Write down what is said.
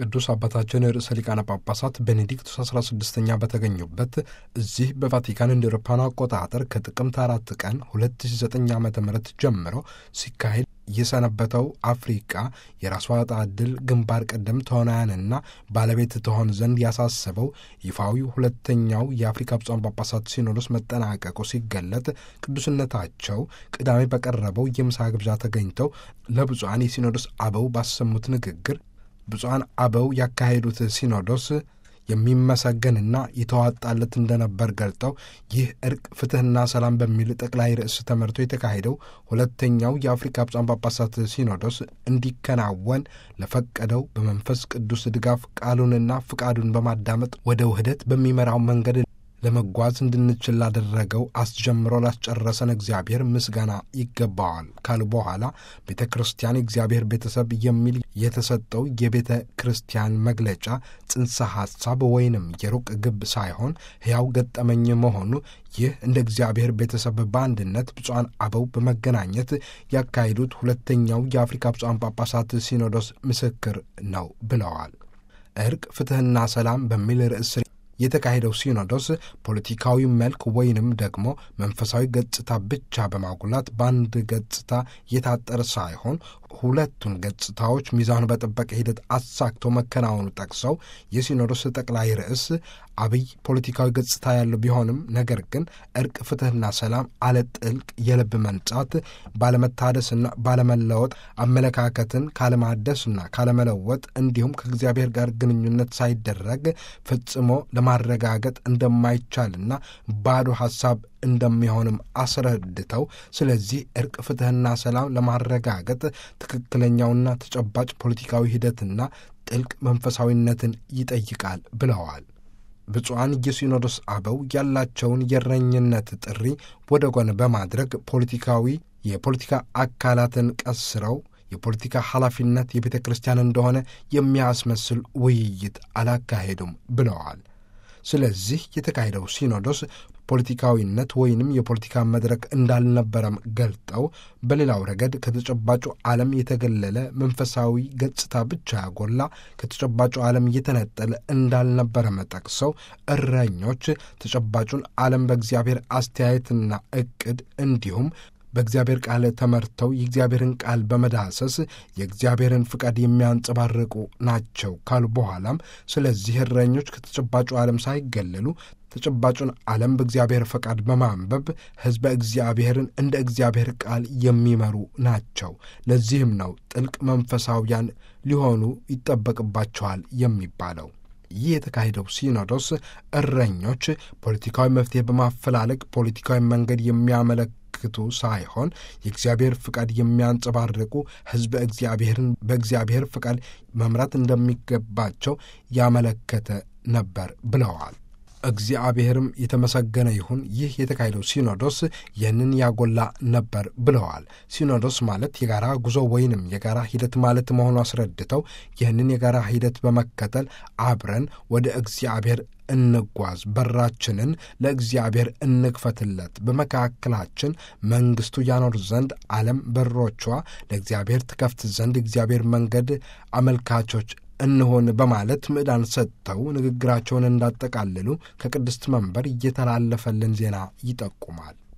ቅዱስ አባታችን ርዕሰ ሊቃነ ጳጳሳት ቤኔዲክቱስ 16ኛ በተገኙበት እዚህ በቫቲካን እንደ አውሮፓውያን አቆጣጠር ከጥቅምት አራት ቀን 2009 ዓ ም ጀምሮ ሲካሄድ የሰነበተው አፍሪቃ የራሷ ዕጣ ዕድል ግንባር ቀደም ተዋናያንና ባለቤት ትሆን ዘንድ ያሳሰበው ይፋዊ ሁለተኛው የአፍሪካ ብፁዓን ጳጳሳት ሲኖዶስ መጠናቀቁ ሲገለጥ ቅዱስነታቸው ቅዳሜ በቀረበው የምሳ ግብዣ ተገኝተው ለብፁዓን የሲኖዶስ አበው ባሰሙት ንግግር ብፁዓን አበው ያካሄዱት ሲኖዶስ የሚመሰገንና የተዋጣለት እንደነበር ገልጠው ይህ እርቅ፣ ፍትሕና ሰላም በሚል ጠቅላይ ርዕስ ተመርቶ የተካሄደው ሁለተኛው የአፍሪካ ብፁዓን ጳጳሳት ሲኖዶስ እንዲከናወን ለፈቀደው በመንፈስ ቅዱስ ድጋፍ ቃሉንና ፍቃዱን በማዳመጥ ወደ ውህደት በሚመራው መንገድ ለመጓዝ እንድንችል ላደረገው አስጀምሮ ላስጨረሰን እግዚአብሔር ምስጋና ይገባዋል ካሉ በኋላ ቤተ ክርስቲያን የእግዚአብሔር ቤተሰብ የሚል የተሰጠው የቤተ ክርስቲያን መግለጫ ጽንሰ ሐሳብ ወይንም የሩቅ ግብ ሳይሆን ሕያው ገጠመኝ መሆኑ ይህ እንደ እግዚአብሔር ቤተሰብ በአንድነት ብፁዓን አበው በመገናኘት ያካሄዱት ሁለተኛው የአፍሪካ ብፁዓን ጳጳሳት ሲኖዶስ ምስክር ነው ብለዋል። እርቅ ፍትሕና ሰላም በሚል ርዕስ የተካሄደው ሲኖዶስ ፖለቲካዊ መልክ ወይንም ደግሞ መንፈሳዊ ገጽታ ብቻ በማጉላት በአንድ ገጽታ የታጠረ ሳይሆን ሁለቱን ገጽታዎች ሚዛኑ በጠበቀ ሂደት አሳክቶ መከናወኑ ጠቅሰው የሲኖዶስ ጠቅላይ ርዕስ አብይ ፖለቲካዊ ገጽታ ያለው ቢሆንም ነገር ግን እርቅ፣ ፍትሕና ሰላም አለ ጥልቅ የልብ መንጻት ባለመታደስና ባለመለወጥ አመለካከትን ካለማደስና ካለመለወጥ እንዲሁም ከእግዚአብሔር ጋር ግንኙነት ሳይደረግ ፈጽሞ ለማረጋገጥ እንደማይቻልና ባዶ ሐሳብ እንደሚሆንም አስረድተው ስለዚህ እርቅ ፍትሕና ሰላም ለማረጋገጥ ትክክለኛውና ተጨባጭ ፖለቲካዊ ሂደትና ጥልቅ መንፈሳዊነትን ይጠይቃል ብለዋል። ብፁዓን የሲኖዶስ አበው ያላቸውን የእረኝነት ጥሪ ወደ ጎን በማድረግ ፖለቲካዊ የፖለቲካ አካላትን ቀስረው የፖለቲካ ኃላፊነት የቤተ ክርስቲያን እንደሆነ የሚያስመስል ውይይት አላካሄዱም ብለዋል። ስለዚህ የተካሄደው ሲኖዶስ ፖለቲካዊነት ወይንም የፖለቲካ መድረክ እንዳልነበረም ገልጠው በሌላው ረገድ ከተጨባጩ ዓለም የተገለለ መንፈሳዊ ገጽታ ብቻ ያጎላ ከተጨባጩ ዓለም የተነጠለ እንዳልነበረም ጠቅሰው እረኞች ተጨባጩን ዓለም በእግዚአብሔር አስተያየትና ዕቅድ እንዲሁም በእግዚአብሔር ቃል ተመርተው የእግዚአብሔርን ቃል በመዳሰስ የእግዚአብሔርን ፍቃድ የሚያንጸባርቁ ናቸው ካሉ በኋላም ስለዚህ እረኞች ከተጨባጩ ዓለም ሳይገለሉ ተጨባጩን ዓለም በእግዚአብሔር ፈቃድ በማንበብ ሕዝበ እግዚአብሔርን እንደ እግዚአብሔር ቃል የሚመሩ ናቸው። ለዚህም ነው ጥልቅ መንፈሳውያን ሊሆኑ ይጠበቅባቸዋል የሚባለው። ይህ የተካሄደው ሲኖዶስ እረኞች ፖለቲካዊ መፍትሔ በማፈላለግ ፖለቲካዊ መንገድ የሚያመለክቱ ሳይሆን የእግዚአብሔር ፍቃድ የሚያንጸባርቁ ሕዝበ እግዚአብሔርን በእግዚአብሔር ፍቃድ መምራት እንደሚገባቸው ያመለከተ ነበር ብለዋል። እግዚአብሔርም የተመሰገነ ይሁን። ይህ የተካሄደው ሲኖዶስ ይህንን ያጎላ ነበር ብለዋል። ሲኖዶስ ማለት የጋራ ጉዞ ወይንም የጋራ ሂደት ማለት መሆኑ አስረድተው ይህንን የጋራ ሂደት በመከተል አብረን ወደ እግዚአብሔር እንጓዝ፣ በራችንን ለእግዚአብሔር እንክፈትለት፣ በመካከላችን መንግሥቱ ያኖር ዘንድ ዓለም በሮቿ ለእግዚአብሔር ትከፍት ዘንድ እግዚአብሔር መንገድ አመልካቾች እንሆን በማለት ምዕዳን ሰጥተው ንግግራቸውን እንዳጠቃልሉ ከቅድስት መንበር እየተላለፈልን ዜና ይጠቁማል።